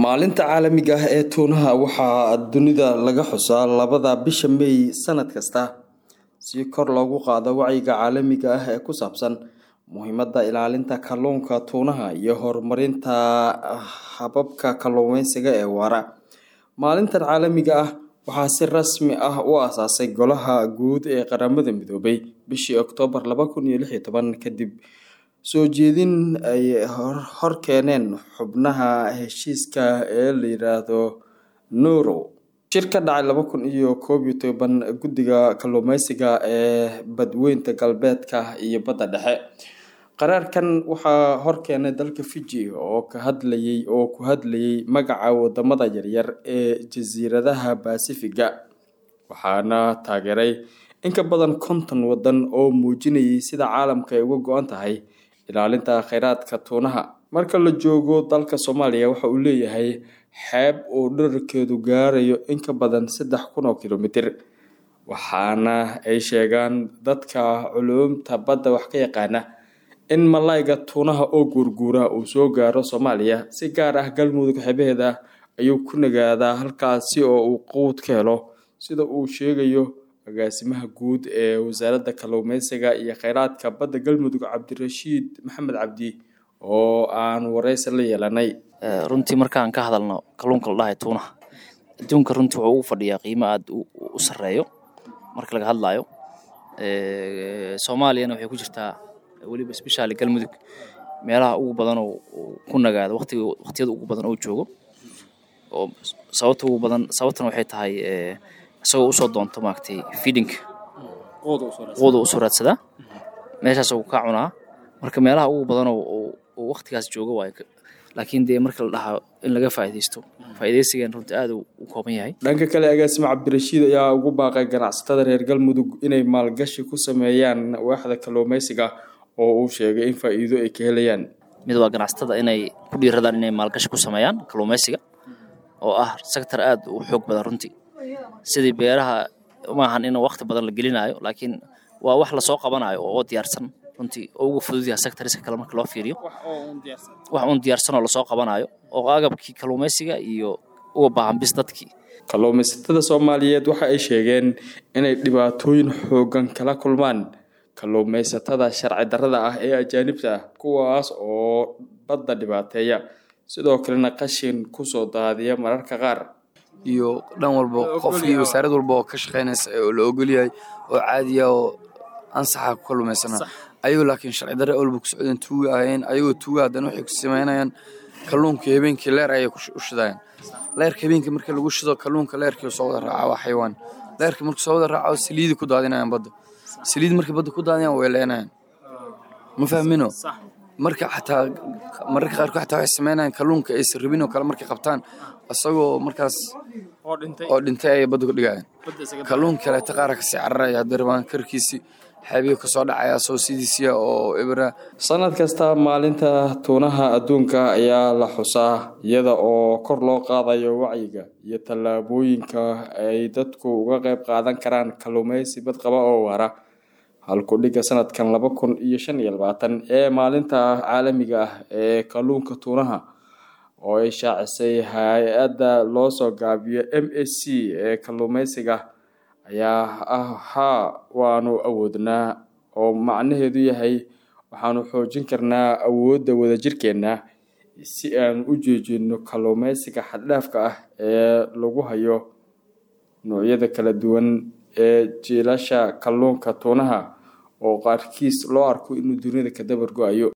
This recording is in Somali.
maalinta caalamiga ah ee tuunaha waxaa dunida laga xusaa labada bisha meey sanad kasta si kor loogu qaado wacyiga caalamiga ah ee ku saabsan muhiimada ilaalinta kalluunka tuunaha iyo horumarinta hababka kalluumeysiga ee waara maalintan caalamiga ah waxaa si rasmi ah u aasaasay golaha guud ee qaramada midoobay bishii oktoobar laba kun iyo lix iyo toban kadib soo jeedin ay hor keeneen xubnaha heshiiska ee la yiraahdo noro shir ka dhacay laba kun iyo koob iyo toban guddiga kalluumeysiga ee badweynta galbeedka iyo badda dhexe qaraarkan waxaa hor keenay dalka fiji oo ka hadlayay oo ku hadlayay magaca wadamada yaryar ee jasiiradaha basifiga waxaana taageeray in ka badan konton wadan oo muujinayay sida caalamka ay uga go-an tahay ilaalinta kheyraadka tuunaha marka la joogo dalka soomaaliya waxa uu leeyahay xeeb uu dherarkeedu gaarayo in ka badan saddex kun oo kilomitir waxaana ay sheegaan dadka culuumta badda wax ka yaqaana in malayga tuunaha oo guurguura uu soo gaaro soomaaliya si gaar ah galmudug xeebaheeda ayuu ku nagaadaa halkaasi oo uu quud ka helo sida uu sheegayo agaasimaha guud ee wasaaradda kalluumeysiga iyo kheyraadka badda galmudug cabdirashiid maxamed cabdi oo aan wareysi la yeelanay runtii markaan ka hadalno kalluunka la dhahay tuunaha adduunka runtii wuxuu ugu fadhiyaa qiimo aada u sareeyo marka laga hadlayo soomaaliyana waxay ku jirtaa weliba sbeshaali galmudug meelaha ugu badan oo ku nagaado watiga waqtiyada ugu badan oo joogo oo sababta ugu badan sababtana waxay tahay isagoo usoo doonto maaragtay feedinka quuda usoo raadsadaa meeshaas uu ka cunaa marka meelaha ugu badan oo waqtigaas jooga waayo laakiin dee marka la dhahaa in laga faa'iidaysto faa'iidaysigan runtii aada u kooban yahay dhanka kale agaasimo cabdirashiid ayaa ugu baaqay ganacsatada reer galmudug inay maalgashi ku sameeyaan waaxda kalluumeysiga oo uu sheegay in faa'iido ay ka helayaan mid waa ganacsatada inay ku dhiiradaan inay maalgashi ku sameeyaan kalluumeysiga oo ah sector aada u xoog badan runtii sidii beeraha maahan in waqti badan la gelinayo laakiin waa wax lasoo qabanayo oo diyaarsan runtii oo uga fudud yahay sectoriska kale marka loo fiiriyo wax uun diyaarsan oo lasoo qabanayo oo agabkii kalluumeysiga iyo uga baahan bis dadkii kalluumeysatada soomaaliyeed waxa ay sheegeen inay dhibaatooyin xoogan kala kulmaan kalluumeysatada sharci darrada ah ee ajaanibta ah kuwaas oo badda dhibaateeya sidoo kalena qashin kusoo daadiya mararka qaar iyo dhan walba qof iyo wasaarad walba oo ka shaqeynaysa oo la ogolyahay oo caadiya oo ansaxa ku kalluumaysana ayagoo laakiin sharci darre walba ku socdeen tuuga ahayeen ayagoo tuuga haddana waxay ku sameynayaan kalluunka habeenkii leer ayay u shidayaan leerka habeenkii marka lagu shido kalluunka leerkii soo wada raaca waa xayawaan leerka markuu soo wada raaco saliidi ku daadinayaan badda saliid markay badda ku daadinayaan way leenayaan ma fahmino marka xataa mararka qaarkood xataa waxay sameynayaan kalluunka aysan rabin oo kale markay qabtaan isagoo markaas oo dhintay ayay badda ku dhigayaan kalluunka kaleeta qaara kasii cararaya haddii rabaan karkiisi xeebiyo kasoo dhacaya soo sidiisiya oo ibra sanad kasta maalinta tuunaha adduunka ayaa la xusaa iyada oo kor loo qaadayo wacyiga iyo tallaabooyinka ay dadku uga qayb qaadan karaan kalluumeysi badqaba oo waara halkudhiga sanadkan laba kun iyo shan iyo labaatan ee maalinta caalamiga ah ee kalluunka tuunaha oo ay shaacisay hay-adda loo soo gaabiyo m s c ee kalluumeysiga ayaa ah haa waanu awoodnaa oo macnaheedu yahay waxaanu xoojin karnaa awoodda wadajirkeenna si aan u joojino kalluumeysiga xaddhaafka ah ee lagu hayo noocyada kala duwan ee jiilasha kalluunka tuunaha oo qaarkiis loo arko inuu dunida ka dabar go-ayo